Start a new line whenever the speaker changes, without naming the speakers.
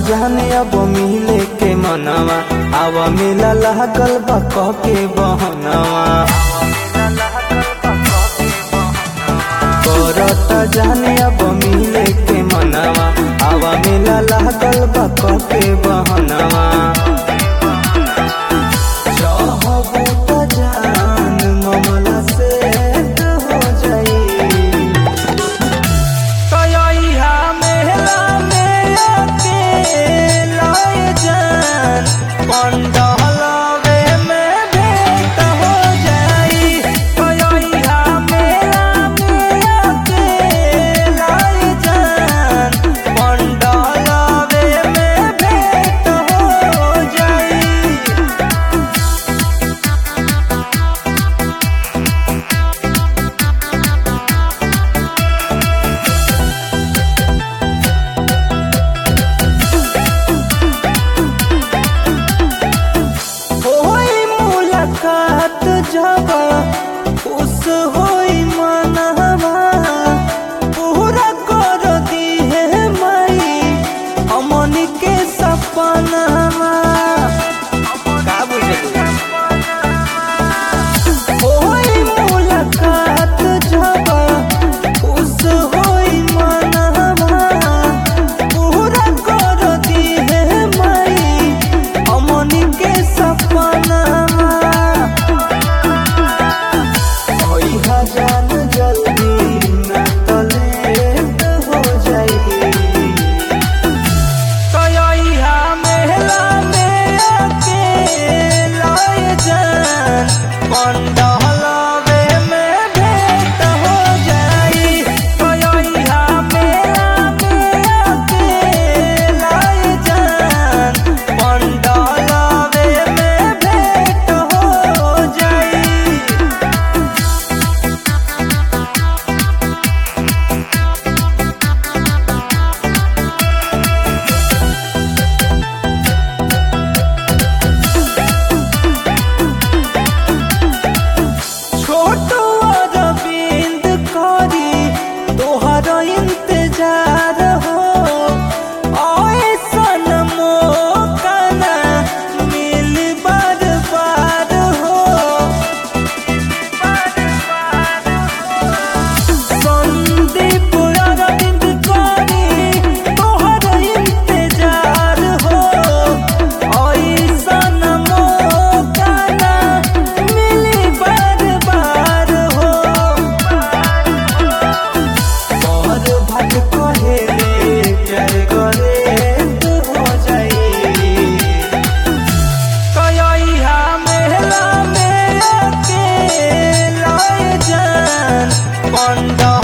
जाने अब मिले के मनवा अब मिला लागल बा कह के बहनवा करता जाने अब मिले के मनवा अब मिला लागल बा कह के बहनवा चाहबो त जान ममला से हो जाई कयैया मेला में अकेला जान पंडहलवे में भेंट हो जाई कयैया मेला में अकेला जान पंडहलवे में भेंट हो जाई होई मुलाकात जब खुश होई मनवा पूरा कर दी है माई अमन के सपनवा का बुझलू होई मुलाकात जब खुश होई मनवा पूरा कर दी है माई अमन के सपनवा ओई हजान जल्दी न तलेट हो जाई कयैया मेला में अकेला जान पंडहलवे में भेंट हो जाई कयैया मेला में अकेला जान पंडहलवे में भेंट हो जाई छोट अरविंद करी तोहर इंतजार हो ऐसन मौका ना मिल बार बार हो संदीप अरविंद करी तोहर इंतजार हो ऐसन मौका ना मिली बार बार हो और भट कहेले प्यार करे हो जाई कयैया मेला में अकेला जान पंडा